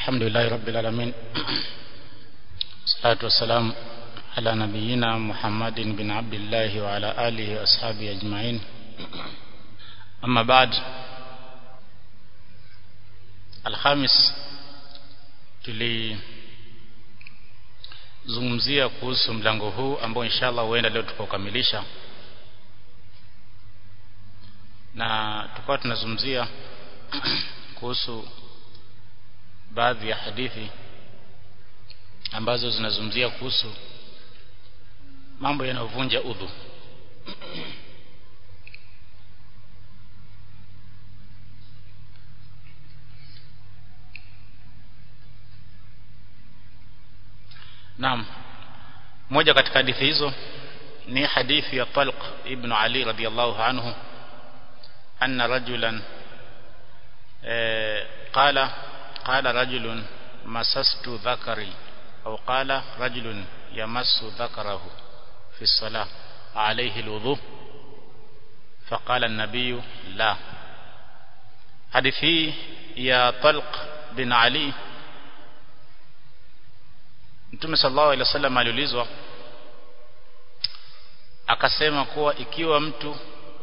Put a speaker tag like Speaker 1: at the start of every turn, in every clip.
Speaker 1: الحمد لله رب العالمين الصلاة والسلام على نبينا محمد بن عبد الله وعلى آله وأصحابه أجمعين أما بعد الخامس tulizungumzia kuhusu mlango huu ambao inshallah huenda leo tukaukamilisha na tukawa tunazungumzia kuhusu baadhi ya hadithi ambazo zinazungumzia kuhusu mambo yanayovunja udhu Naam moja katika hadithi hizo ni hadithi ya Talq ibn Ali radiyallahu anhu anna rajulan qala qala rajulun masastu dhakari au qala rajulun yamassu dhakarahu fi salah alayhi alwudu فقال النبي لا hadithi ya Talq bin Ali Mtume sallallahu alaihi wasallam aliulizwa akasema kuwa ikiwa mtu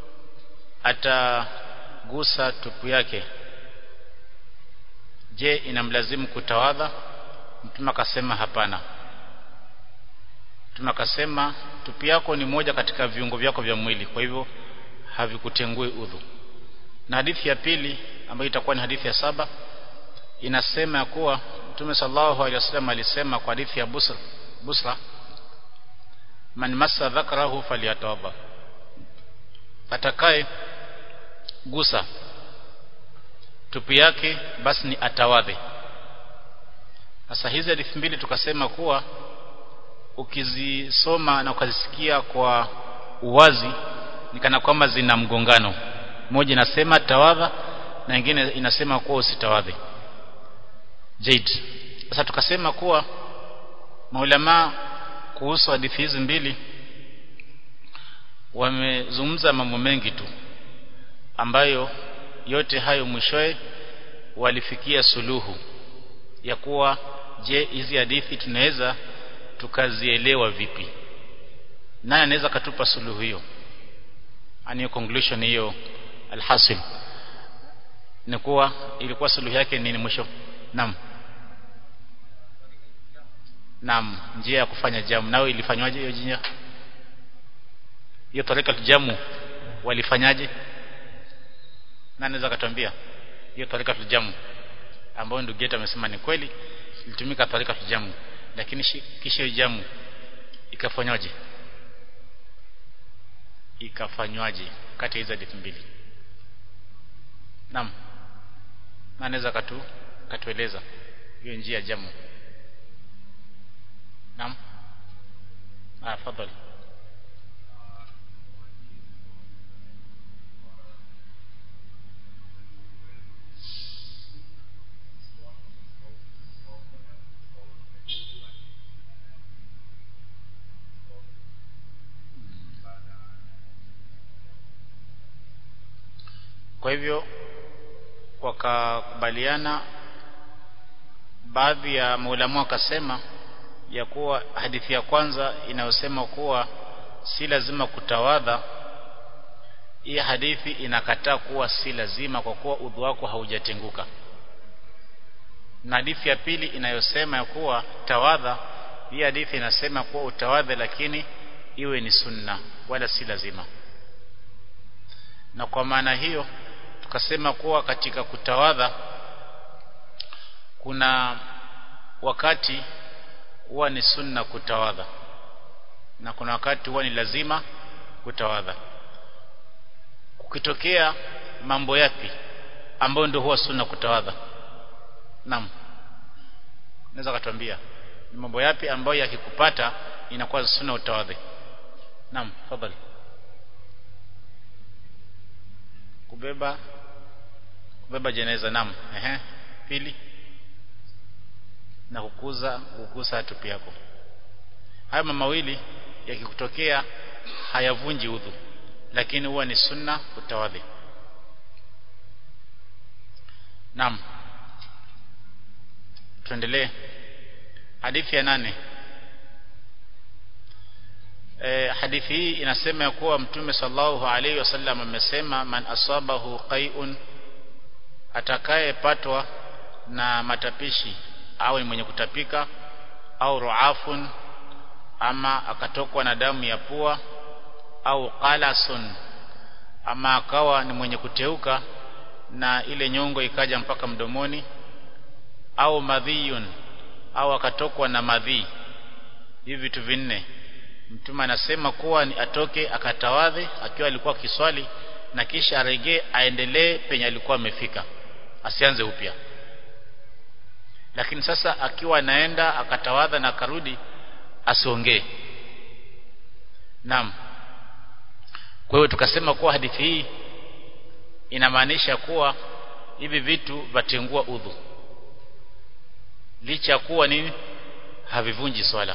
Speaker 1: atagusa tupu yake je inamlazimu kutawadha Mtume akasema hapana Mtume akasema tupu yako ni moja katika viungo vyako vya mwili kwa hivyo havikutengui udhu na hadithi ya pili ambayo itakuwa ni hadithi ya saba inasema ya kuwa Mtume sallallahu alaihi wasallam alisema kwa hadithi ya Busra Busra man massa dhakarahu falyatawadha atakaye gusa tupu yake basi ni atawadhe sasa hizi hadithi mbili tukasema kuwa ukizisoma na ukazisikia kwa uwazi ni kana kwamba zina mgongano moja inasema tawadha na nyingine inasema kuwa usitawadhe Jaid sasa tukasema kuwa maulama kuhusu hadithi hizi mbili wamezungumza mambo mengi tu ambayo yote hayo mwishowe walifikia suluhu ya kuwa je hizi hadithi tunaweza tukazielewa vipi nani anaweza katupa suluhu hiyo ani conclusion hiyo alhasil ni kuwa ilikuwa suluhu yake nini mwisho naam naam njia ya kufanya jamu nao ilifanywaje hiyo njia hiyo tarika jamu walifanyaje nani anaweza katuambia hiyo tarika jamu ambayo ndugu yetu amesema ni kweli ilitumika tarika jamu lakini kisha hiyo jamu ikafanywaje ikafanywaje kati ya hizo hadithi mbili naam na anaweza katu katueleza hiyo njia ya jamu naam ah fadhali kwa hivyo wakakubaliana baadhi ya maulamu wakasema ya kuwa hadithi ya kwanza inayosema kuwa si lazima kutawadha hii hadithi inakataa kuwa si lazima kwa kuwa udhu wako haujatenguka na hadithi ya pili inayosema ya kuwa tawadha hii hadithi inasema kuwa utawadhe lakini iwe ni sunna wala si lazima na kwa maana hiyo tukasema kuwa katika kutawadha kuna wakati huwa ni sunna kutawadha na kuna wakati huwa ni lazima kutawadha kukitokea mambo yapi ambayo ndio huwa sunna kutawadha naam naweza katuambia ni mambo yapi ambayo yakikupata inakuwa sunna utawadhe naam fadhali kubeba kubeba jeneza naam ehe pili na kukuza kukusa tupi yako haya mawili yakikutokea hayavunji udhu lakini huwa ni sunna utawadhi naam tuendelee hadithi ya nane e, hadithi hii inasema ya kuwa mtume sallallahu alaihi wasallam amesema man asabahu qai'un atakayepatwa na matapishi awe mwenye kutapika au ruafun ama akatokwa na damu ya pua au qalasun ama akawa ni mwenye kuteuka na ile nyongo ikaja mpaka mdomoni au madhiyun au akatokwa na madhi hivi vitu vinne mtume anasema kuwa ni atoke akatawadhe akiwa alikuwa kiswali na kisha aregee aendelee penye alikuwa amefika asianze upya lakini sasa akiwa anaenda akatawadha na akarudi asiongee naam kwa hiyo tukasema kuwa hadithi hii inamaanisha kuwa hivi vitu vatengua udhu licha kuwa nini havivunji swala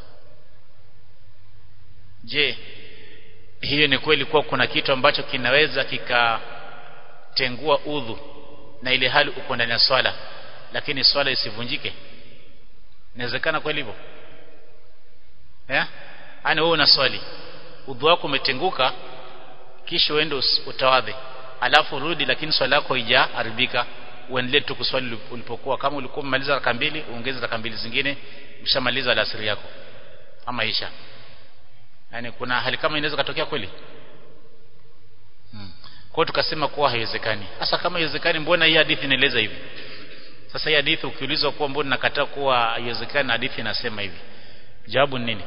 Speaker 1: je hiyo ni kweli kuwa kuna kitu ambacho kinaweza kikatengua udhu na ile hali uko ndani ya swala lakini swala isivunjike inawezekana kweli hivyo eh yani wewe una swali udhu wako umetenguka kisha uende utawadhe alafu rudi lakini swala yako haijaharibika uendelee tu kuswali ulipokuwa kama ulikuwa umemaliza raka mbili uongeze raka mbili zingine ushamaliza alasiri yako ama isha yani kuna hali kama inaweza katokea kweli hmm. kwa tukasema kuwa haiwezekani hasa kama haiwezekani mbona hii hadithi inaeleza hivi sasa hii hadithi ukiulizwa kuwa mbona nakataa kuwa haiwezekani hadithi inasema hivi jawabu ni nini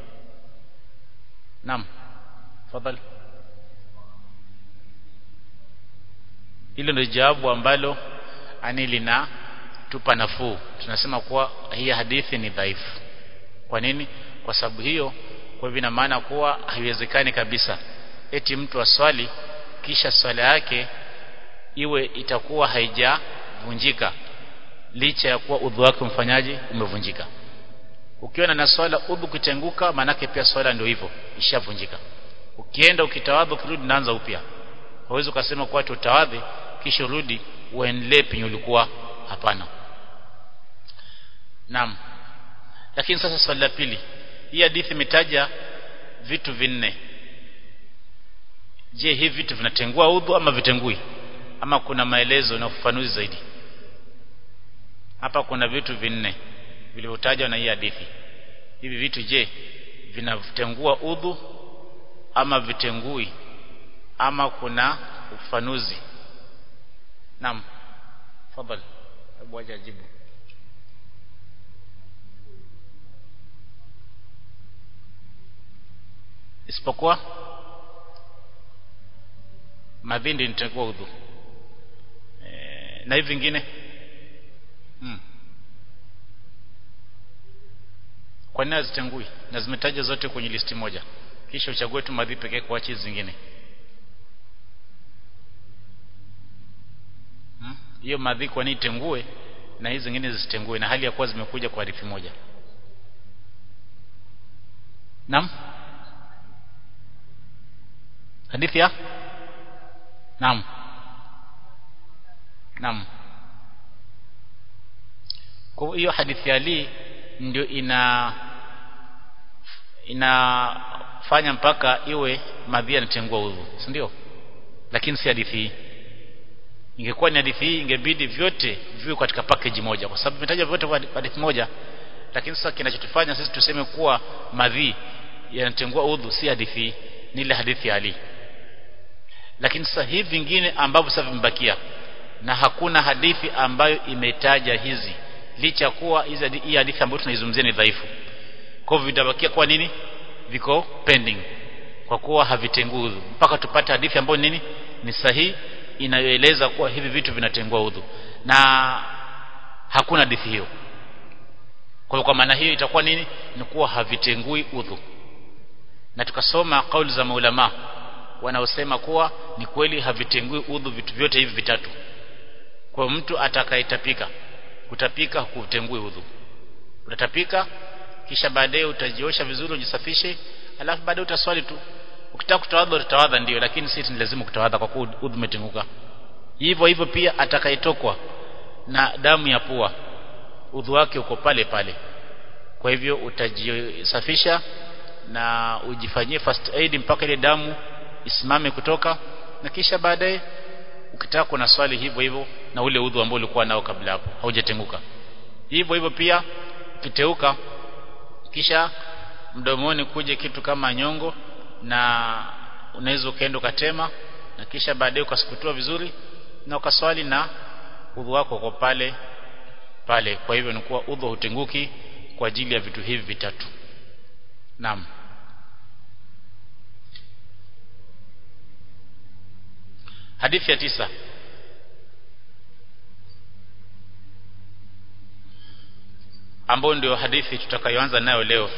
Speaker 1: naam fadhali hilo ndio jawabu ambalo ani lina tupa nafuu tunasema kuwa hii hadithi ni dhaifu kwa nini kwa sababu hiyo kwa hivyo ina maana kuwa haiwezekani kabisa eti mtu aswali kisha swala yake iwe itakuwa haijavunjika licha ya kuwa udhu wake mfanyaji umevunjika ukiona na swala udhu kutenguka manake pia swala ndio hivyo ishavunjika ukienda ukitawadha ukirudi naanza upya hauwezi ukasema kuwa tutawadhi kisha rudi uendelee penye ulikuwa hapana naam lakini sasa swali la pili hii hadithi imetaja vitu vinne je hivi vitu vinatengua udhu ama vitengui ama kuna maelezo na ufafanuzi zaidi hapa kuna vitu vinne vilivyotajwa na hii hadithi hivi vitu je vinatengua udhu ama vitengui ama kuna ufafanuzi naam fadhali hebu aje ajibu isipokuwa madhindi nitakuwa udhu e, na hivi vingine hmm. kwa nini hazitengui na zimetaja zote kwenye listi moja kisha uchague tu madhi pekee kuacha zingine hiyo hmm? madhi kwa nini tengue na hizi zingine zisitengue na hali ya kuwa zimekuja kwa hadithi moja Naam hadithi ya Naam Naam kwa hiyo hadithi ya Ali ndio ina inafanya mpaka iwe madhi yanatengua udhu si ndio lakini si hadithi hii ingekuwa ni hadithi hii ingebidi vyote viwe katika package moja kwa sababu vimetaja vyote kwa hadithi moja lakini sasa kinachotufanya sisi tuseme kuwa madhi yanatengua udhu si hadithi hii ni ile hadithi ya Ali lakini sasa hivi vingine ambavyo sasa vimebakia na hakuna hadithi ambayo imetaja hizi licha kuwa hizi hii hadithi ambayo tunaizungumzia ni dhaifu kwa hivyo vitabakia kwa nini viko pending kwa kuwa havitengui udhu mpaka tupate hadithi ambayo nini ni sahihi inayoeleza kuwa hivi vitu vinatengua udhu na hakuna hadithi hiyo kwa hiyo kwa maana hiyo itakuwa nini ni kuwa havitengui udhu na tukasoma kauli za maulama wanaosema kuwa ni kweli havitengui udhu vitu vyote hivi vitatu kwa mtu atakayetapika kutapika kutengui udhu utatapika kisha baadaye utajiosha vizuri ujisafishe alafu baadaye utaswali tu ukitaka kutawadha utawadha ndio lakini si ni lazima kutawadha kwa kuwa udhu umetenguka hivyo hivyo pia atakayetokwa na damu ya pua udhu wake uko pale pale kwa hivyo utajisafisha na ujifanyie first aid mpaka ile damu isimame kutoka na kisha baadaye ukitaka kuna swali hivyo hivyo na ule udhu ambao ulikuwa nao kabla hapo haujatenguka hivyo hivyo pia ukiteuka kisha mdomoni kuje kitu kama nyongo na unaweza ukaenda ukatema na kisha baadaye ukasukutua vizuri na ukaswali na udhu wako uko pale pale kwa hivyo ni kuwa udhu hutenguki kwa ajili ya vitu hivi vitatu naam hadithi ya tisa ambayo ndio hadithi tutakayoanza nayo leo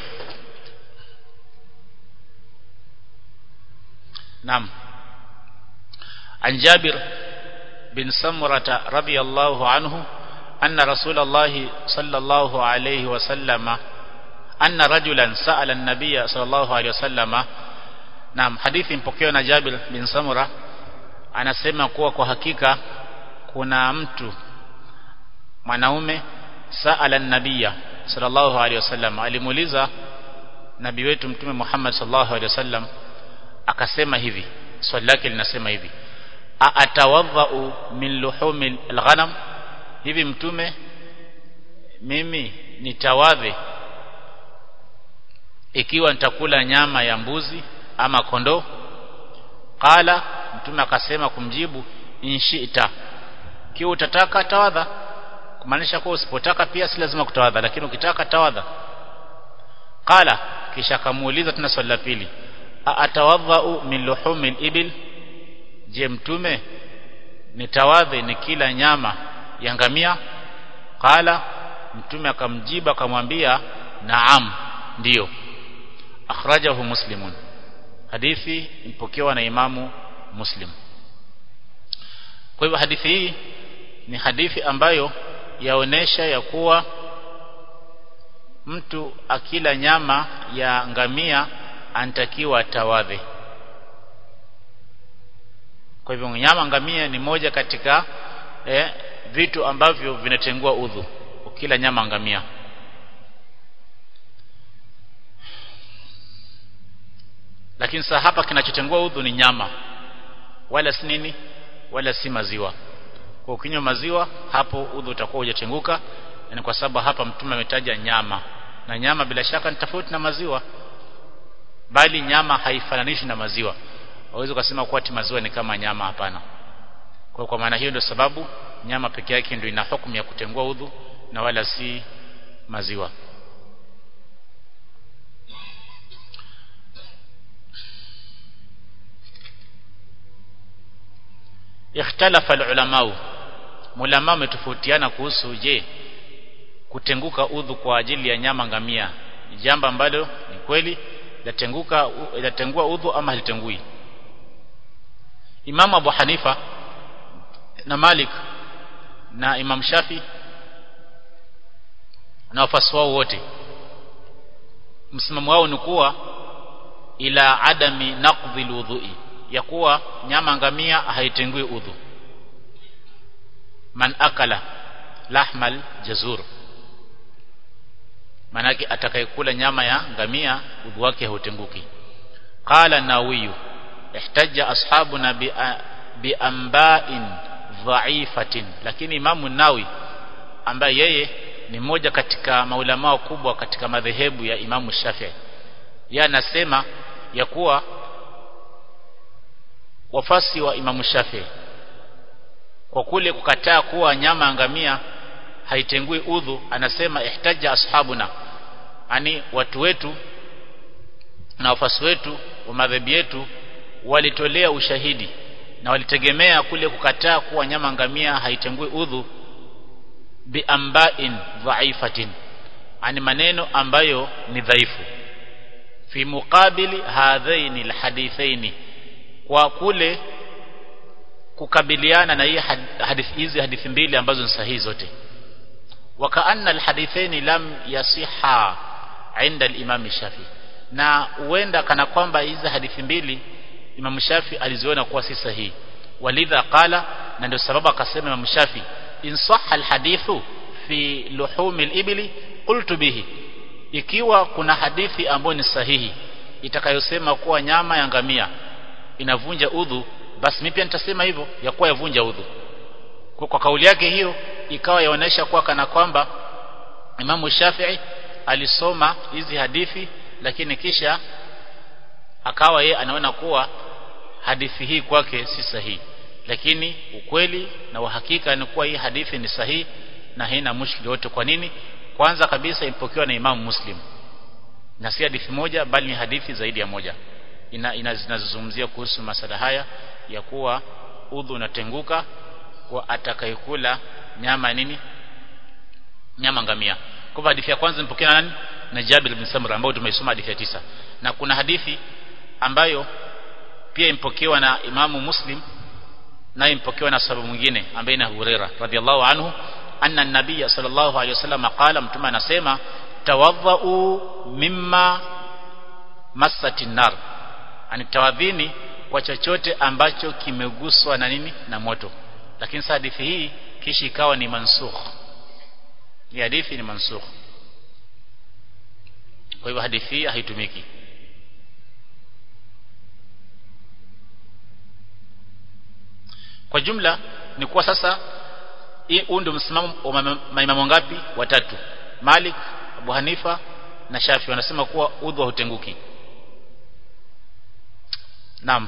Speaker 1: naam عن جابر بن سمرة رضي الله عنه أن رسول الله صلى الله عليه وسلم أن رجلا سأل النبي صلى الله عليه وسلم نعم حديث مpokewa na Jabir bin Samura anasema kuwa kwa hakika kuna mtu mwanaume saala nabia sallallahu alaihi wasallam alimuuliza nabii wetu mtume Muhammad sallallahu alaihi wasallam akasema hivi swali lake linasema hivi atawadhau min luhumi alghanam hivi mtume mimi nitawadhe ikiwa nitakula nyama ya mbuzi ama kondoo qala mtume akasema kumjibu inshita kiwa utataka tawadha kumaanisha kuwa usipotaka pia si lazima kutawadha lakini ukitaka tawadha qala kisha akamuuliza tena swali la pili atawadhau min luhumi ibil je mtume nitawadhe ni kila nyama ya ngamia qala mtume akamjiba akamwambia naam ndiyo akhrajahu muslimun hadithi ipokewa na imamu muslim kwa hivyo hadithi hii ni hadithi ambayo yaonesha ya kuwa mtu akila nyama ya ngamia anatakiwa atawadhe kwa hivyo nyama ngamia ni moja katika eh, vitu ambavyo vinatengua udhu ukila nyama ngamia lakini sasa hapa kinachotengua udhu ni nyama wala si nini wala si maziwa kwa ukinywa maziwa hapo udhu utakuwa hujatenguka yani kwa sababu hapa mtume ametaja nyama na nyama bila shaka ni tofauti na maziwa bali nyama haifananishi na maziwa hauwezi kusema kuwa ati maziwa ni kama nyama hapana kwa kwa maana hiyo ndio sababu nyama peke yake ndio ina hukumu ya kutengua udhu na wala si maziwa ikhtalafa alulama mulama umetofautiana kuhusu je kutenguka udhu kwa ajili ya nyama ngamia jambo ambalo ni kweli latenguka latengua udhu ama halitengui Imam Abu Hanifa na Malik na Imam Shafi na wafasi wao wote msimamo wao ni kuwa ila adami naqdhi alwudhu'i ya kuwa nyama ngamia haitengui udhu man akala lahmal jazur manake atakayekula nyama ya ngamia udhu wake hautenguki qala nawiyu ihtajja ashabuna bi, bi amba'in dha'ifatin lakini imamu nawi ambaye yeye ni mmoja katika maulama wakubwa katika madhehebu ya imamu Shafi'i yeye anasema ya kuwa wafasi wa imamu Shafi'i kwa kule kukataa kuwa nyama ya ngamia haitengui udhu anasema ihtaja ashabuna ani watu wetu na wafasi wetu wa madhehebu yetu walitolea ushahidi na walitegemea kule kukataa kuwa nyama ngamia haitengui udhu biamba'in dha'ifatin ani maneno ambayo ni dhaifu fi muqabili hadhaini alhadithaini kwa kule kukabiliana na hii hadithi hizi hadithi mbili ambazo ni sahihi zote wakaanna alhadithaini lam yasiha inda al-imam Shafi na huenda kana kwamba hizi hadithi mbili Imam Shafi aliziona kuwa si sahihi walidha qala na ndio sababu akasema Imam Shafi in sahha alhadithu fi luhumil ibli qultu bihi ikiwa kuna hadithi ambayo ni sahihi itakayosema kuwa nyama ya ngamia inavunja udhu basi mimi pia nitasema hivyo ya kuwa yavunja udhu kwa, kwa kauli yake hiyo ikawa yaonesha kuwa kana kwamba Imamu Shafi'i alisoma hizi hadithi lakini kisha akawa ye anaona kuwa hadithi hii kwake si sahihi lakini ukweli na uhakika ni kuwa hii hadithi ni sahihi na haina mushkili wote kwa nini kwanza kabisa imepokewa na Imam Muslim na si hadithi moja bali ni hadithi zaidi ya moja ina, ina zinazozungumzia kuhusu masala haya ya kuwa udhu unatenguka kwa atakayekula nyama nini nyama ngamia kwa hadithi ya kwanza imepokewa nani na Jabir bin Samra ambao tumeisoma hadithi ya tisa na kuna hadithi ambayo pia impokewa na Imamu Muslim na impokewa na sababu mwingine ambaye ni Huraira radhiallahu anhu anna an-nabiy sallallahu alayhi wasallam qala mtume anasema tawadhau mimma massati nar ani tawadhini kwa chochote ambacho kimeguswa na nini na moto lakini sasa hadithi hii kisha ikawa ni mansukh ni hadithi ni mansukh kwa hivyo hadithi hii haitumiki kwa jumla ni kuwa sasa huu ndio msimamo wa maimamu ngapi watatu Malik Abu Hanifa na Shafi wanasema kuwa udhu hautenguki Naam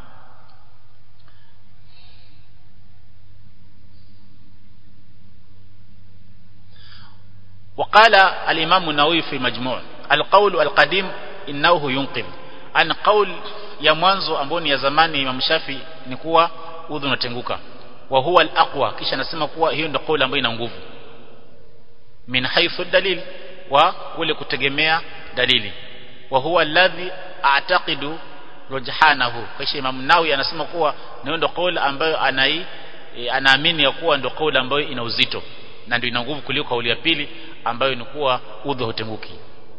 Speaker 1: وقال الإمام النووي في مجموع القول القديم إنه ينقذ أن قول ya mwanzo ambao ni ya zamani Imam Shafi ni kuwa udhu unatenguka wa huwa al-aqwa kisha nasema kuwa hiyo ndio kauli ambayo ina nguvu min haythu dalil wa kule kutegemea dalili wa huwa alladhi a'taqidu rujhanahu kisha Imam Nawawi anasema kuwa hiyo ndio kauli ambayo anai e, anaamini ya kuwa ndio kauli ambayo ina uzito na ndio ina nguvu kuliko kauli ya pili ambayo ni kuwa udhu hutenguki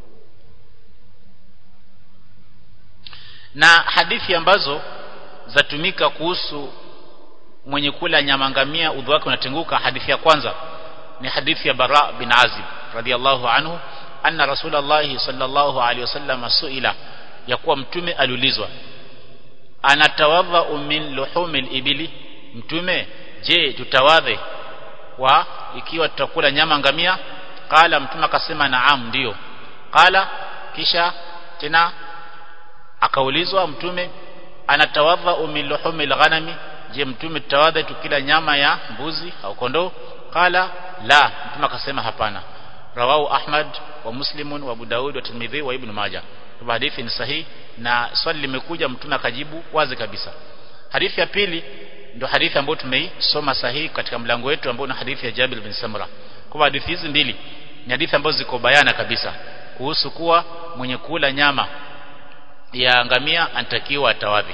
Speaker 1: na hadithi ambazo zatumika kuhusu mwenye kula nyama ngamia udhu wake unatenguka hadithi ya kwanza ni hadithi ya Bara bin Azib radhiallahu anhu anna rasulullah sallallahu alaihi wasallam suila ya kuwa mtume aliulizwa anatawadha min luhumil ibili mtume je tutawadhe wa ikiwa tutakula nyama ngamia qala mtume akasema naam ndio qala kisha tena akaulizwa mtume anatawadha min luhumil ghanami je mtume tutawadha tukila nyama ya mbuzi au kondoo qala la mtume akasema hapana rawahu ahmad wa muslimun wa abu daud wa tirmidhi wa ibn majah kwa hadithi ni sahihi na swali limekuja mtume akajibu wazi kabisa hadithi ya pili ndio hadithi ambayo tumeisoma sahihi katika mlango wetu ambao ni hadithi ya Jabir bin Samra kwa hadithi hizi mbili ni hadithi ambazo ziko bayana kabisa kuhusu kuwa mwenye kula nyama ya ngamia anatakiwa atawadhi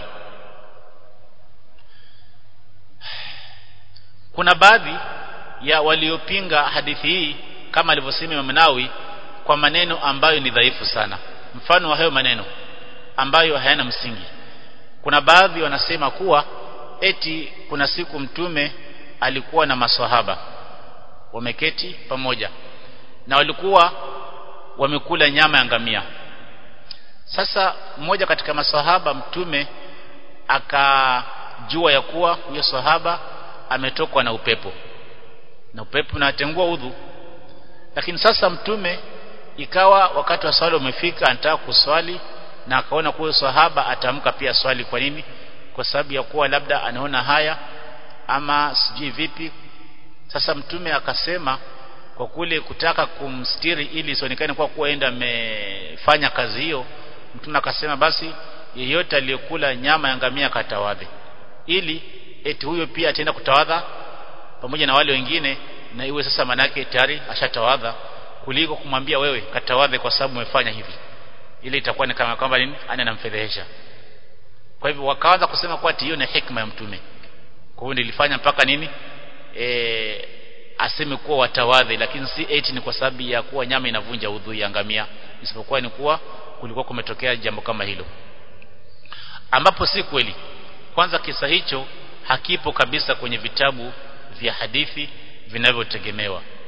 Speaker 1: kuna baadhi ya waliopinga hadithi hii kama alivyosema Imam Nawawi kwa maneno ambayo ni dhaifu sana mfano wa hayo maneno ambayo hayana msingi kuna baadhi wanasema kuwa eti kuna siku mtume alikuwa na maswahaba wameketi pamoja na walikuwa wamekula nyama ya ngamia sasa mmoja katika maswahaba mtume akajua ya kuwa huyo sahaba ametokwa na upepo na upepo unatengua udhu lakini sasa mtume ikawa wakati wa swali umefika anataka kuswali na akaona kuwa sahaba atamka pia swali kwa nini kwa sababu ya kuwa labda anaona haya ama sijui vipi sasa mtume akasema kwa kule kutaka kumstiri ili isionekane kwa kuwa enda amefanya kazi hiyo mtume akasema basi yeyote aliyekula nyama ya ngamia katawadhe ili eti huyo pia ataenda kutawadha pamoja na wale wengine na iwe sasa manake tayari ashatawadha kuliko kumwambia wewe katawadhe kwa sababu umefanya hivi ile itakuwa ni kama kwamba nini ana namfedhehesha kwa hivyo wakaanza kusema kwa hiyo ni hikma ya mtume kwa hiyo nilifanya mpaka nini e, aseme kuwa watawadhi lakini si eti ni kwa sababu ya kuwa nyama inavunja udhu ya ngamia isipokuwa ni kuwa kulikuwa kumetokea jambo kama hilo ambapo si kweli kwanza kisa hicho hakipo kabisa kwenye vitabu vya hadithi vinavyotegemewa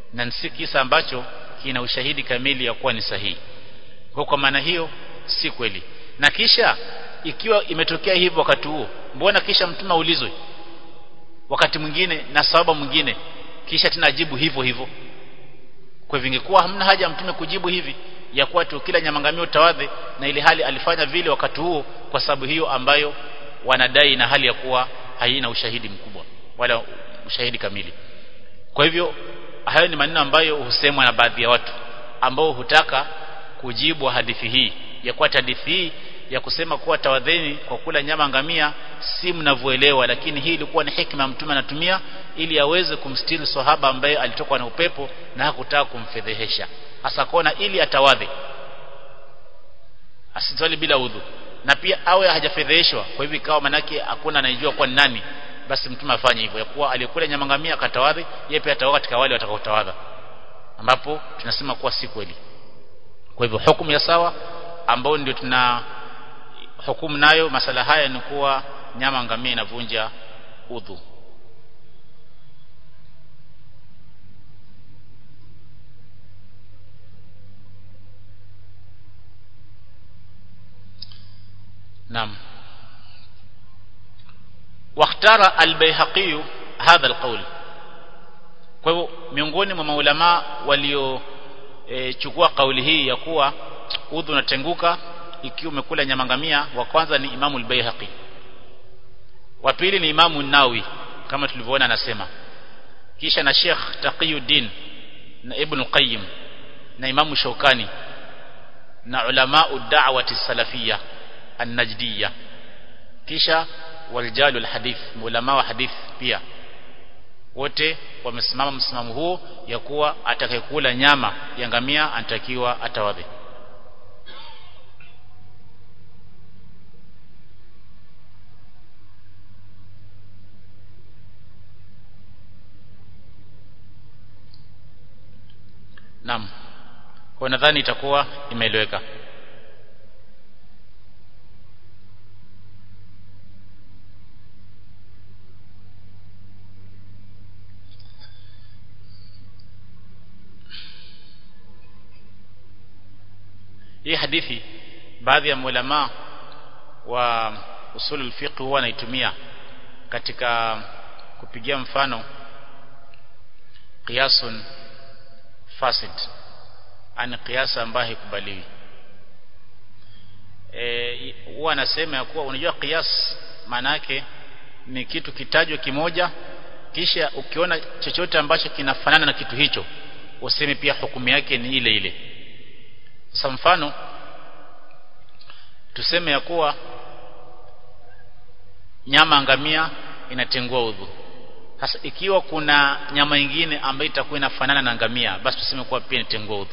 Speaker 1: na si kisa ambacho kina ushahidi kamili ya kuwa ni sahihi kwa kwa maana hiyo si kweli na kisha ikiwa imetokea hivyo wakati huo mbona kisha mtume aulizwe wakati mwingine na sababu mwingine kisha tena ajibu hivyo hivyo kwa hivyo ingekuwa hamna haja ya mtume kujibu hivi ya kuwa tu kila nyamangamio tawadhe na ile hali alifanya vile wakati huo kwa sababu hiyo ambayo wanadai na hali ya kuwa haina ushahidi mkubwa wala ushahidi kamili kwa hivyo hayo ni maneno ambayo husemwa na baadhi ya watu ambao hutaka kujibu hadithi hii ya kuwa hadithi hii ya kusema kuwa tawadheni kwa kula nyama ngamia si mnavyoelewa lakini hii ilikuwa ni hikma mtume anatumia ili aweze kumstiri sahaba ambaye alitokwa na upepo na hakutaka kumfedhehesha hasa kona ili atawadhe asitwali bila udhu na pia awe hajafedheheshwa kwa hivyo ikawa manake hakuna anayejua kwa nani basi mtume afanye hivyo ya kuwa aliyekula nyama ngamia akatawadhi yeye pia ataoga katika wale watakaotawadha ambapo tunasema kuwa si kweli kwa hivyo hukumu ya sawa ambao ndio tuna hukumu nayo masala haya ni kuwa nyama ngamia inavunja udhu نعم واختار البيهقي هذا القول kwa hivyo miongoni mwa maulama walio e, chukua kauli hii ya kuwa udhu unatenguka ikiwa umekula nyama ngamia wa kwanza ni Imamu al-Baihaqi wa pili ni Imamu Nawawi kama tulivyoona anasema kisha na Sheikh Taqiyuddin na Ibn Qayyim na Imamu Shawkani na ulama ad-da'wati salafiyya an-najdiyya kisha waljalu al-hadith ulama wa hadith pia wote wamesimama msimamo huo ya kuwa atakayekula nyama ya ngamia anatakiwa atawadhi Naam. Kwa nadhani itakuwa imeeleweka. Hii hadithi baadhi ya ulama wa usul al-fiqh huwa wanaitumia katika kupigia mfano qiyasun fasid ani kiasa ambayo haikubaliwi eh huwa anasema ya kuwa unajua kias maana yake ni kitu kitajwa kimoja kisha ukiona chochote ambacho kinafanana na kitu hicho useme pia hukumu yake ni ile ile sasa mfano tuseme ya kuwa nyama ngamia inatengua udhu sasa ikiwa kuna nyama nyingine ambayo itakuwa inafanana na ngamia basi tuseme kuwa pia inatengua udhu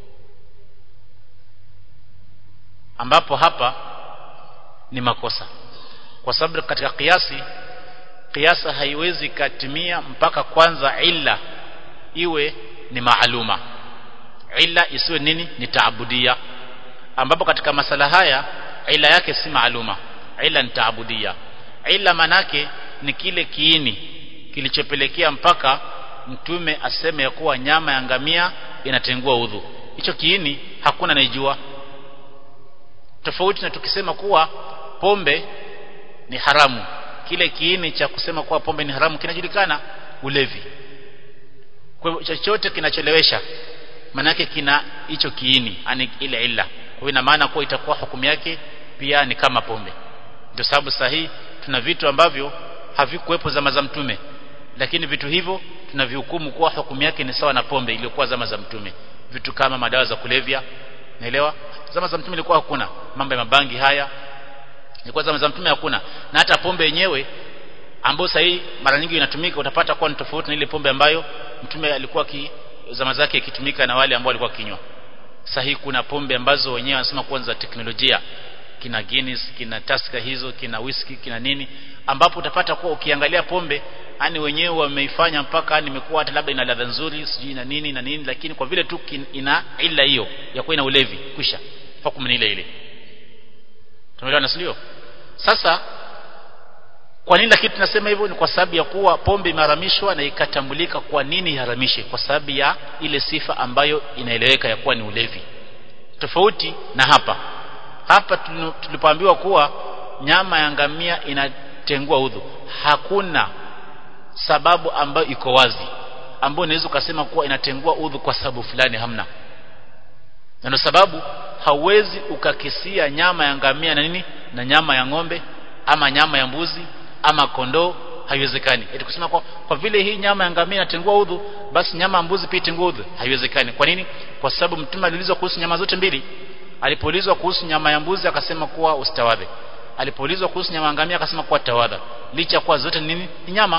Speaker 1: ambapo hapa ni makosa kwa sababu katika kiasi kiasa haiwezi katimia mpaka kwanza illa iwe ni maaluma illa isiwe nini ni taabudia ambapo katika masala haya illa yake si maaluma illa ni taabudia illa manake ni kile kiini kilichopelekea mpaka mtume aseme ya kuwa nyama ya ngamia inatengua udhu hicho kiini hakuna anayejua tofauti na tukisema kuwa pombe ni haramu kile kiini cha kusema kuwa pombe ni haramu kinajulikana ulevi kwa hivyo chochote kinachelewesha manake kina hicho kiini ani ile illa kwa hiyo ina maana kuwa itakuwa hukumu yake pia ni kama pombe ndio sababu sahihi tuna vitu ambavyo havikuwepo zama za mtume lakini vitu hivyo tunavihukumu kuwa hukumu yake ni sawa na pombe iliyokuwa zama za mtume vitu kama madawa za kulevya naelewa zama za mtume ilikuwa hakuna mambo ya mabangi haya ilikuwa zama za mtume hakuna na hata pombe yenyewe ambayo sasa mara nyingi inatumika utapata kuwa ni tofauti na ile pombe ambayo mtume alikuwa ki, zama zake ikitumika na wale ambao walikuwa kinywa sahihi kuna pombe ambazo wenyewe wanasema kuwa za teknolojia kina Guinness kina Tusker hizo kina whisky kina nini ambapo utapata kuwa ukiangalia pombe ani wenyewe wameifanya mpaka nimekuwa hata labda ina ladha nzuri sijui na nini na nini lakini kwa vile tu ina ila hiyo ya kuwa ina ulevi kwisha hukumu ni ile ile tumeelewa nasilio sasa kwa nini lakini tunasema hivyo ni kwa sababu ya kuwa pombe imeharamishwa na ikatambulika kwa nini iharamishe kwa sababu ya ile sifa ambayo inaeleweka ya kuwa ni ulevi tofauti na hapa hapa tulipoambiwa kuwa nyama ya ngamia inatengua udhu hakuna sababu ambayo iko wazi ambayo unaweza ukasema kuwa inatengua udhu kwa sababu fulani hamna na ndio sababu hauwezi ukakisia nyama ya ngamia na nini na nyama ya ng'ombe ama nyama ya mbuzi ama kondoo haiwezekani eti kusema kwa, kwa vile hii nyama ya ngamia inatengua udhu basi nyama ya mbuzi pia itengua udhu haiwezekani kwa nini kwa sababu mtume aliulizwa kuhusu nyama zote mbili alipoulizwa kuhusu nyama ya mbuzi akasema kuwa usitawadhe alipoulizwa kuhusu nyama ya ngamia akasema kuwa tawadha licha kuwa zote ni nini ni nyama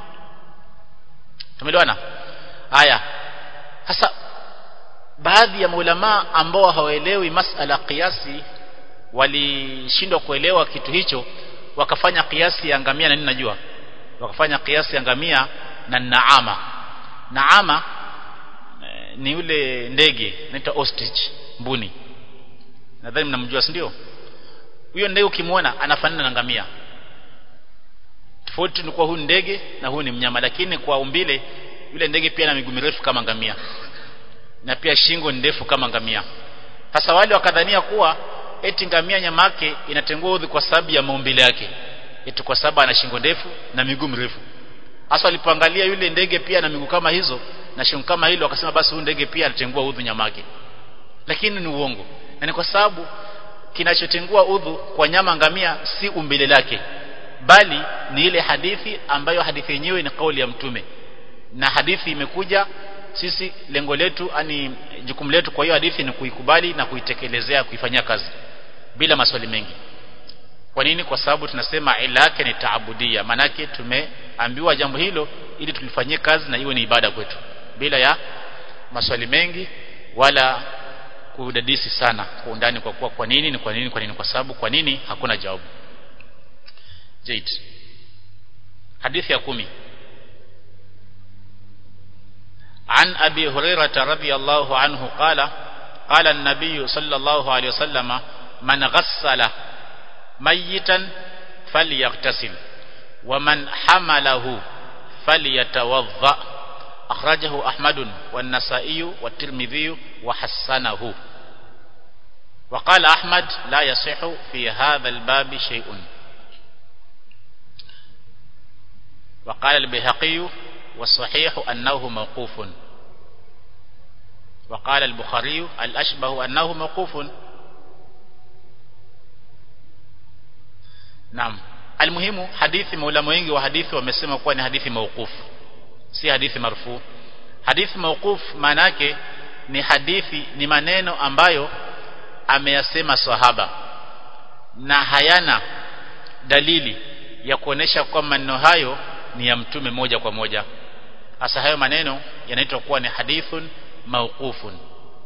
Speaker 1: tumeelewana haya sasa baadhi ya maulama ambao hawaelewi masala kiasi walishindwa kuelewa kitu hicho wakafanya kiasi ya ngamia na nini najua wakafanya kiasi ya ngamia na naama naama e, ni yule ndege inaitwa ostrich mbuni nadhani mnamjua si ndio huyo ndege ukimwona anafanana na ngamia tofauti ni kwa huyu ndege na huyu ni mnyama lakini kwa umbile yule ndege pia na miguu mirefu kama ngamia na pia shingo ndefu kama ngamia sasa wale wakadhania kuwa eti ngamia nyama yake inatengua udhi kwa sababu ya maumbile yake eti kwa sababu ana shingo ndefu na miguu mirefu hasa walipoangalia yule ndege pia na miguu kama hizo na shingo kama hilo wakasema basi huyu ndege pia anatengua udhu nyama yake lakini ni uongo na ni kwa sababu kinachotengua udhu kwa nyama ngamia si umbile lake bali ni ile hadithi ambayo hadithi yenyewe ni kauli ya mtume na hadithi imekuja sisi lengo letu ani jukumu letu kwa hiyo hadithi ni kuikubali na kuitekelezea kuifanyia kazi bila maswali mengi kwa nini kwa sababu tunasema ila yake ni taabudia manake tumeambiwa jambo hilo ili tulifanyie kazi na iwe ni ibada kwetu bila ya maswali mengi wala kudadisi sana kwa undani kwa kuwa kwa nini ni kwa nini kwa nini kwa sababu kwa nini hakuna jawabu Jaid hadithi ya kumi عن أبي هريرة رضي الله عنه قال قال النبي صلى الله عليه وسلم من غسل ميتا فليغتسل ومن حمله فليتوضأ أخرجه أحمد والنسائي والترمذي وحسنه وقال أحمد لا يصح في هذا الباب شيء وقال البيهقي والصحيح أنه موقوف وقال البخاري الأشبه أنه موقوف نعم المهم hadithi maulama wengi wa hadithi wamesema kuwa ni hadithi mauqufu si hadithi marfu hadithi mauquf maana yake ni hadithi ni maneno ambayo ameyasema sahaba na hayana dalili ya kuonesha kwamba maneno hayo ni ya mtume moja kwa moja hasa hayo maneno yanaitwa kuwa ni hadithun mauqufun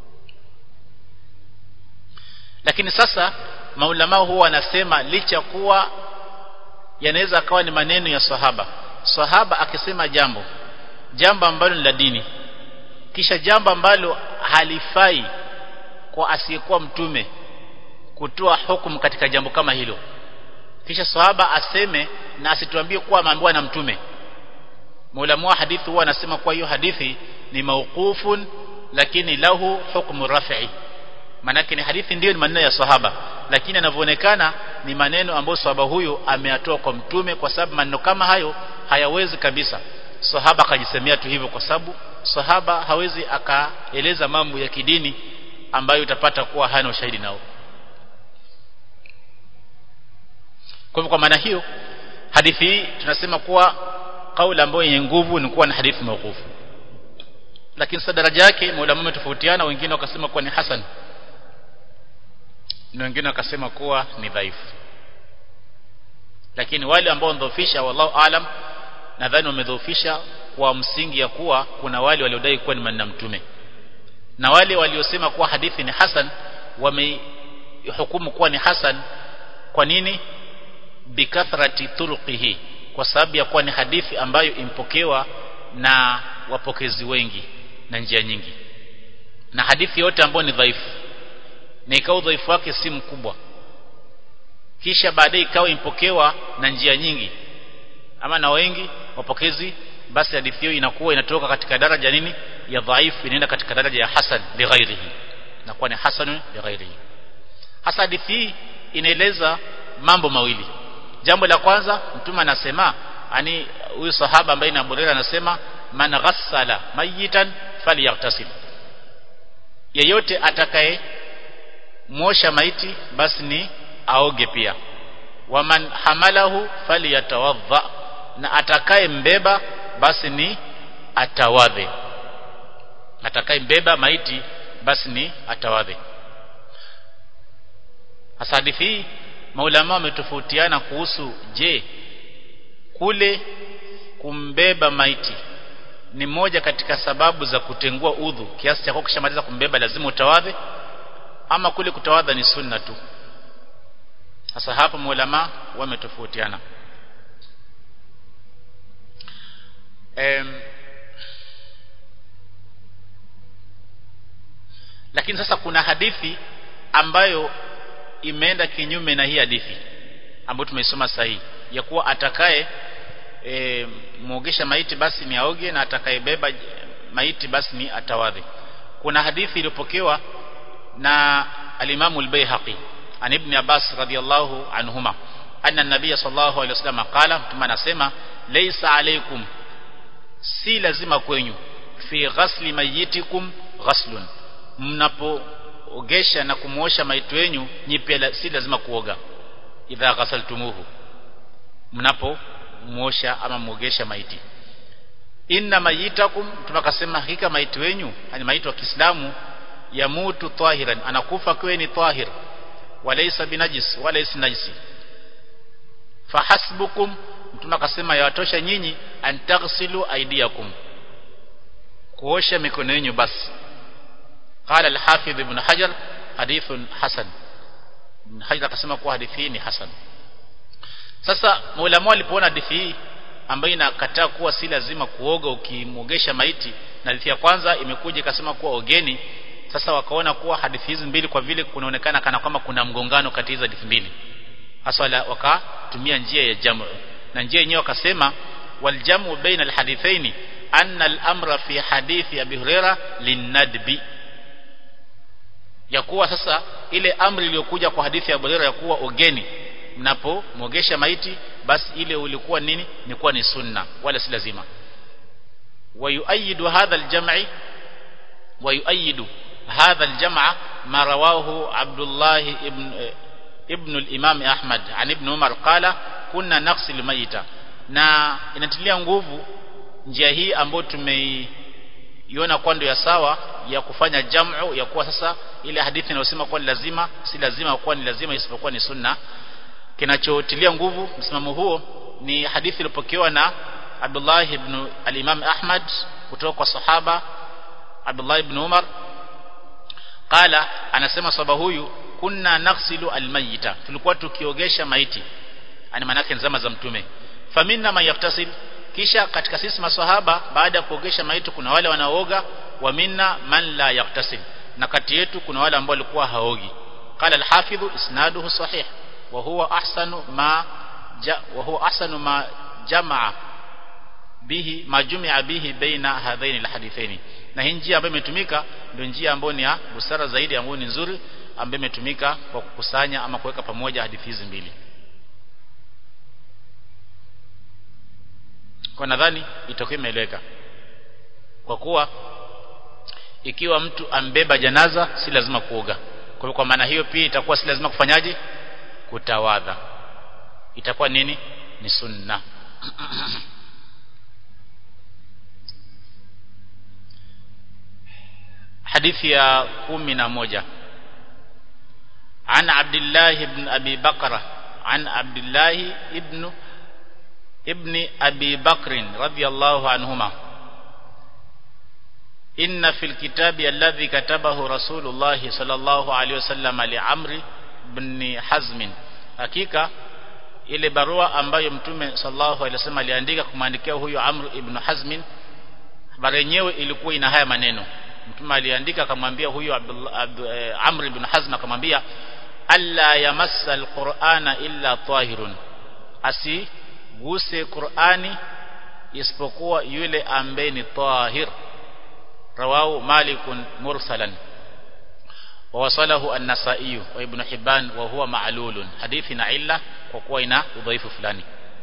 Speaker 1: lakini sasa maulama huwa wanasema licha kuwa yanaweza kawa ni maneno ya sahaba sahaba akisema jambo jambo ambalo ni la dini kisha jambo ambalo halifai kwa asiyekuwa mtume kutoa hukumu katika jambo kama hilo kisha sahaba aseme na asituambie kuwa ameambiwa na mtume Maulamu wa hadithi huwa anasema kwa hiyo hadithi ni mauqufun lakini lahu hukmu raf'i manake ni hadithi ndiyo ni maneno ya sahaba lakini yanavyoonekana ni maneno ambayo sahaba huyo ameyatoa kwa mtume kwa sababu maneno kama hayo hayawezi kabisa sahaba akajisemea tu hivyo kwa sababu sahaba hawezi akaeleza mambo ya kidini ambayo utapata kuwa hana ushahidi nao kwa hivyo kwa maana hiyo hadithi hii tunasema kuwa kauli ambayo yenye nguvu ni kuwa na hadithi mauqufu lakini sasa daraja yake maulama wametofautiana wengine wakasema kuwa ni hasan na wengine wakasema kuwa ni dhaifu lakini wale ambao wamedhoofisha wallahu alam nadhani wamedhoofisha kwa msingi ya kuwa kuna wale waliodai kuwa ni maneno mtume na wale waliosema kuwa hadithi ni hasan wamehukumu kuwa ni hasan kwa nini bikathrati turuqihi kwa sababu ya kuwa ni hadithi ambayo impokewa na wapokezi wengi na njia nyingi na hadithi yote ambayo ni dhaifu na ikawa udhaifu wake si mkubwa kisha baadaye ikawa impokewa na njia nyingi ama na wengi wapokezi basi hadithi hiyo inakuwa inatoka katika daraja nini ya dhaifu inaenda katika daraja ya hasan li ghairihi inakuwa ni hasan li ghairihi hasa hadithi hii inaeleza mambo mawili jambo la kwanza mtume anasema ani huyu sahaba ambaye ni Abu Hurairah anasema man ghassala mayitan falyaghtasil yeyote atakaye mwosha maiti basi ni aoge pia waman hamalahu falyatawadha na atakaye mbeba basi ni atawadhe atakaye mbeba maiti basi ni atawadhe hasa hadithi hii maulama wametofautiana kuhusu je kule kumbeba maiti ni moja katika sababu za kutengua udhu kiasi cha kishamaliza kumbeba lazima utawadhe ama kule kutawadha ni sunna tu sasa hapa maulama wametofautiana em, lakini sasa kuna hadithi ambayo imeenda kinyume na hii hadithi ambayo tumeisoma sahihi ya kuwa atakaye e, muogesha maiti basi ni aoge na atakayebeba maiti basi ni atawadhi kuna hadithi iliyopokewa na alimamu al-Baihaqi an ibn Abbas radiyallahu anhuma anna an-nabiy sallallahu alayhi wasallam qala mtume anasema laysa alaykum si lazima kwenyu fi ghasli mayitikum ghaslun mnapoogesha na kumuosha maiti wenu nyipia si lazima kuoga idha ghasaltumuhu mnapomuosha ama muogesha maiti inna mayitakum tunakasema hakika maiti wenyu yani maiti wa Kiislamu yamutu tahiran anakufa kwa ni tahir walaysa binajis walaysa najisi fahasbukum mtume akasema yawatosha nyinyi antaghsilu aidiakum kuosha mikono yenu basi قال الحافظ ابن حجر حديث حسن ابن حجر akasema kuwa hadithi hii ni hasan sasa maulama walipoona hadithi hii ambayo inakataa kuwa si lazima kuoga ukimogesha maiti na hadithi ya kwanza imekuja ikasema kuwa ogeni sasa wakaona kuwa hadithi hizi mbili kwa vile kunaonekana kana kwamba kuna mgongano kati hizo hadithi mbili hasa wakatumia njia ya jamu na njia yenyewe wakasema waljamu baina alhadithaini anna al-amra fi hadithi abi huraira linadbi ya kuwa sasa ile amri iliyokuja kwa hadithi ya Abu Hurairah ya kuwa ogeni mnapomwogesha maiti basi ile ulikuwa nini ni kuwa ni sunna wala si lazima ويؤيد هذا الجمع ويؤيد هذا الجمع ما رواه عبد الله ابن ابن الإمام أحمد عن ابن عمر قال كنا نغسل الميت na inatilia nguvu njia hii ambayo tumeiona kwa ndio ya sawa ya kufanya jamu ya kuwa sasa ile hadithi inayosema kuwa ni lazima si lazima kuwa ni lazima isipokuwa ni sunna kinachotilia nguvu msimamo huo ni hadithi iliyopokewa na Abdullah ibn al-Imam Ahmad kutoka kwa sahaba Abdullah ibn Umar qala anasema sahaba huyu kunna naghsilu al-mayyita tulikuwa tukiogesha maiti ani manake zama za mtume faminna man yaktasil kisha katika sisi maswahaba baada ya kuogesha maiti kuna wale wanaooga wa minna man la yaktasil na kati yetu kuna wale ambao walikuwa haogi qala al-hafidh isnaduhu sahih wa huwa ahsanu ma ja, wa huwa ahsanu ma jamaa bihi majumia bihi baina hadhaini alhadithaini na hii njia ambayo imetumika ndio njia ambayo ni ya busara zaidi ambayo ni nzuri ambayo imetumika kwa kukusanya ama kuweka pamoja hadithi hizi mbili kwa nadhani itakuwa imeeleweka kwa kuwa ikiwa mtu ambeba janaza si lazima kuoga kwa hiyo kwa maana hiyo pia itakuwa si lazima kufanyaje kutawadha itakuwa nini ni sunna hadithi ya kumi na moja عن عبد الله بن أبي بكر عن عبد الله ابن ابن أبي بكر رضي الله عنهما إن في الكتاب الذي كتبه رسول الله صلى الله عليه وسلم لعمر بن حزم hakika ile barua ambayo mtume sallallahu alaihi wasallam aliandika kumwandikia huyo Amr ibn Hazm habari yenyewe ilikuwa ina haya maneno mtume aliandika akamwambia huyo Abdullah Abdu, eh, Amr ibn Hazm akamwambia alla yamassa alqur'ana illa tahirun asi asiguse Qur'ani isipokuwa yule ambaye ni tahir rawahu malikun mursalan ووصله النسائي وابن حبان وهو معلول حديث عله kwa kuwa ina udhaifu fulani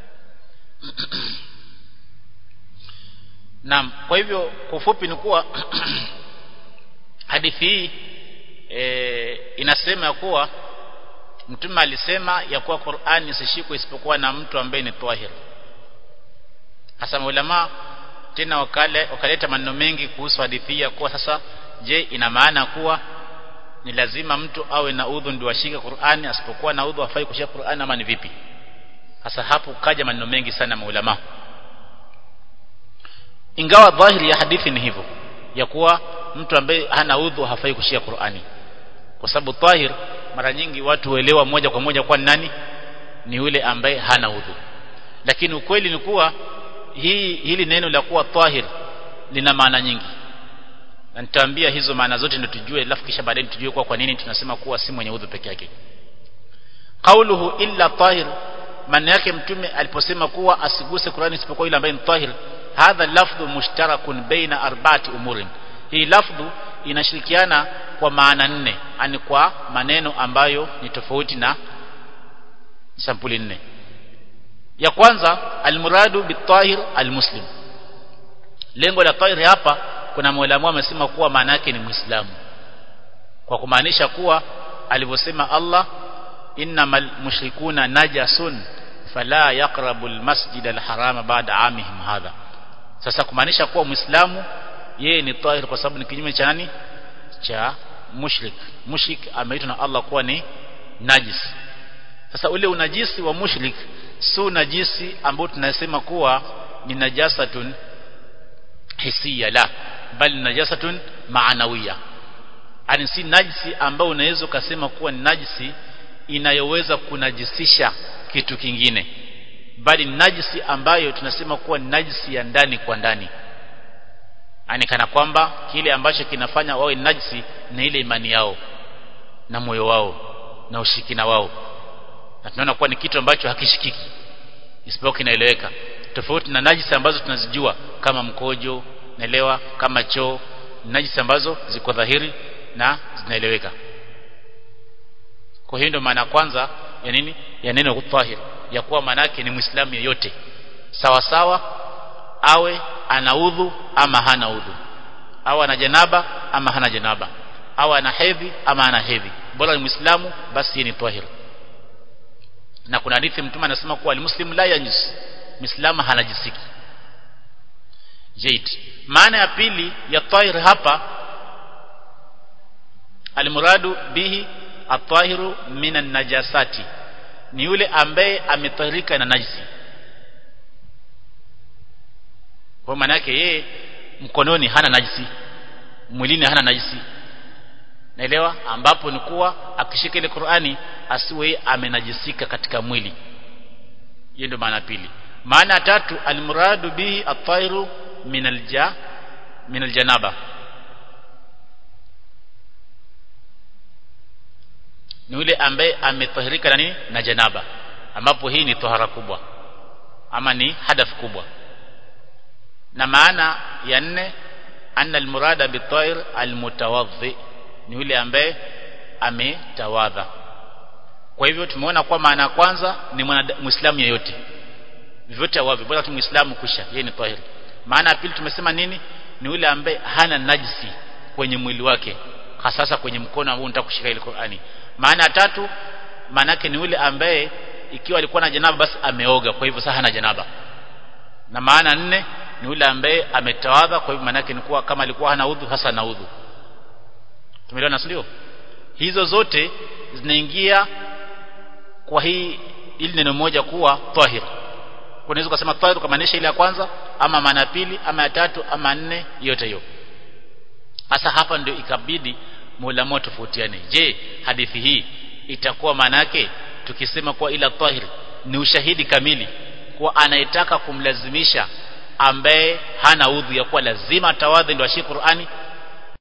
Speaker 1: Naam kwa hivyo kwa ufupi ni kuwa hadithi hii e, inasema kuwa mtume alisema ya kuwa Qur'ani isishikwe isipokuwa na mtu ambaye ni tahir hasa ulama tena wakale wakaleta maneno mengi kuhusu hadithi ya kuwa sasa je ina maana kuwa ni lazima mtu awe na udhu ndio ashike Qur'ani asipokuwa na udhu hafai kushika Qur'ani ama ni vipi hasa hapo kaja maneno mengi sana maulama ingawa dhahiri ya hadithi ni hivyo ya kuwa mtu ambaye hana udhu hafai kushika Qur'ani kwa sababu tahir mara nyingi watu huelewa moja kwa moja kwa nani ni yule ambaye hana udhu lakini ukweli ni kuwa hii hili neno la kuwa tahir lina maana nyingi na nitaambia hizo maana zote ndio tujue alafu kisha baadaye tujue kwa kwa nini tunasema kuwa si mwenye udhu peke yake qauluhu illa tahir maana yake mtume aliposema kuwa asiguse Qur'ani isipokuwa yule ambaye ni tahir hadha lafdhu mushtarakun baina arba'ati umurin hii lafdhu inashirikiana kwa maana nne ani kwa maneno ambayo ni tofauti na sampuli nne ya kwanza almuradu bitahir almuslim lengo la tahir hapa kuna mwalimu amesema kuwa maana yake ni muislamu kwa kumaanisha kuwa alivyosema Allah innamal mushrikuna najasun fala yaqrabu almasjid alharama ba'da amihim hadha sasa kumaanisha kuwa muislamu yeye ni tahir kwa sababu ni kinyume cha nani cha mushrik mushrik ameitwa na Allah kuwa ni najis sasa ule unajisi wa mushrik si unajisi ambao tunasema kuwa ni najasatun hisia la bali najasatun maanawiya ani si najisi ambao unaweza ukasema kuwa ni najisi inayoweza kunajisisha kitu kingine bali najisi ambayo tunasema kuwa ni najisi ya ndani kwa ndani ani kana kwamba kile ambacho kinafanya wawe najisi ni ile imani yao na moyo wao na ushikina wao na tunaona kuwa ni kitu ambacho hakishikiki isipokuwa kinaeleweka tofauti na najisi ambazo tunazijua kama mkojo naelewa kama choo najisi ambazo ziko dhahiri na zinaeleweka kwa hiyo ndio maana kwanza ya nini ya neno tahir ya kuwa manake ni muislamu yeyote sawa sawa awe ana udhu ama hana udhu au ana janaba ama hana janaba au ana hedhi ama hana hedhi bora ni muislamu basi ni tahir na kuna hadithi mtume anasema kuwa almuslim la yanjus muislamu hanajisiki jaid maana ya pili ya tahir hapa almuradu bihi atahiru minan najasati ni yule ambaye ametahirika na najisi kwa maana yake yeye mkononi hana najisi mwilini hana najisi naelewa ambapo ni kuwa akishika ile Qur'ani asiwe amenajisika katika mwili hiyo ndio maana pili maana tatu almuradu bihi at-tayru min alja min aljanaba ni yule ambaye ametahirika na nini na janaba ambapo hii ni tohara kubwa ama ni hadath kubwa na maana ya nne anna almurada bitair almutawadhi ni yule ambaye ametawadha kwa hivyo tumeona kwa maana ya kwanza ni muislamu yeyote vivyote wavi bora tu muislamu kusha yeye ni tahir maana ya pili tumesema nini ni yule ambaye hana najisi kwenye mwili wake hasa kwenye mkono ambao unataka kushika ile Qur'ani maana ya tatu maanake ni yule ambaye ikiwa alikuwa na janaba basi ameoga kwa hivyo sasa hana janaba na maana nne ni yule ambaye ametawadha kwa hivyo maanake ni kuwa kama alikuwa hana udhu hasa na udhu tumeelewana ndio hizo zote zinaingia kwa hii ili neno moja kuwa tahir unaweza kusema tahir kumaanisha ile ya kwanza ama maana ya pili ama ya tatu ama nne yote hiyo hasa hapa ndio ikabidi muulama tofautiane je hadithi hii itakuwa maana yake tukisema kuwa ila tahir ni ushahidi kamili kuwa anayetaka kumlazimisha ambaye hana udhu ya kuwa lazima tawadhi ndio ashike Qur'ani